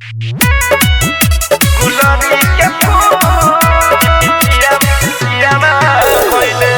गुलाबी के फूल पिया पिया ना भइले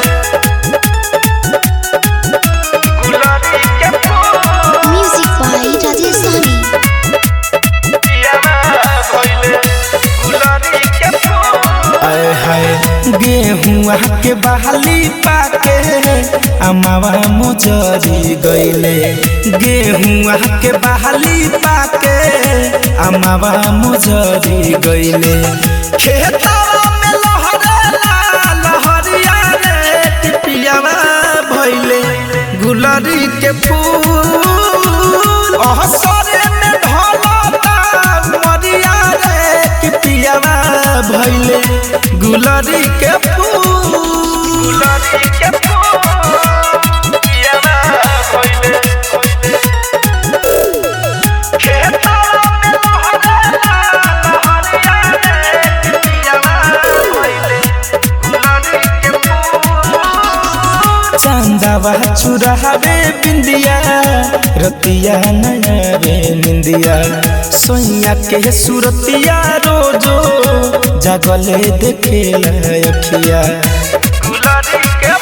गुलाबी के फूल Music by Rajasthani. पिया ना भइले गुलाबी के फूल आए हाय गेहुआ के बहाली पाके अमावा मुजरी गईले गेहुआ के बहाली पाके अमावा मुजरी गईले खेतवा में लहरेला लहरिया रे टिपियावा भइले गुलरी के फूल अहसरे में ढलता मरिया रे टिपियावा भइले गुलरी के फूल गुलाबी के फूल पिया ना भइले खेतवा में लहरेला लहरिया रे पिया ना भइले गुलाबी के फूल चांदावा चुरावे बिंदिया रतिया नया रे निंदिया सोइया के सुरतिया रोजो जागले देखेला अखिया गुलाबी के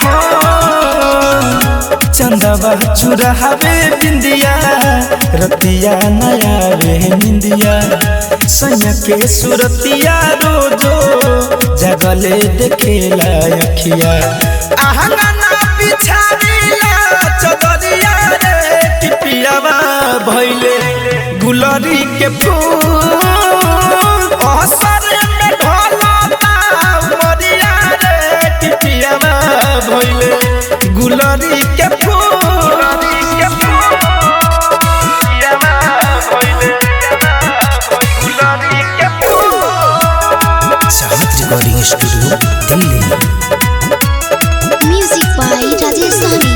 चंदवा चुरावे बिंदिया रतिया नया रे निंदिया सोइया के सुरतिया रोजो जागले देखेला अखिया आहंगना बिछानीला चदरिया रे टिपियावा भइले गुलरी के फूल असर में ढलता मरिया रे टिपियावा भइले गुलरी के फूल गुलाबी के फूल पिया ना भइले गुलाबी के फूल चाहत recording studio Delhi Music by Rajasthani.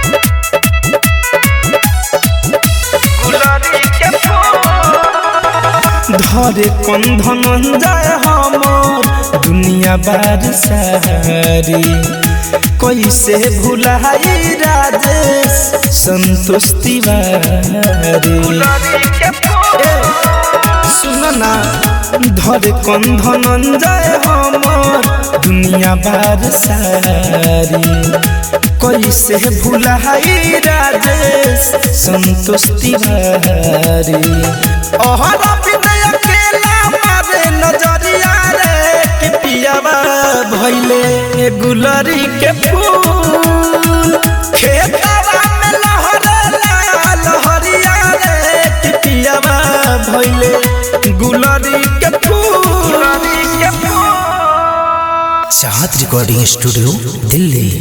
गुलाबी के फूल धरे कंधन जाय हमर दुनिया बार सारी कैसे भुलाई राजेश संतोष तिवारी गुलाबी के फूल सुनना धरे कंधन जाय हमर दुनिया बार सारी कैसे भुलाई राजेश संतोष तिवारी अहर विनय अकेला मारे नजरिया रे कि पियावा भइले गुलरी के फूल खेतवा में लहरेला लहरिया रे कि पियावा भइले गुलरी के फूल गुलाबी के फूल चाहत रिकॉर्डिंग स्टूडियो दिल्ली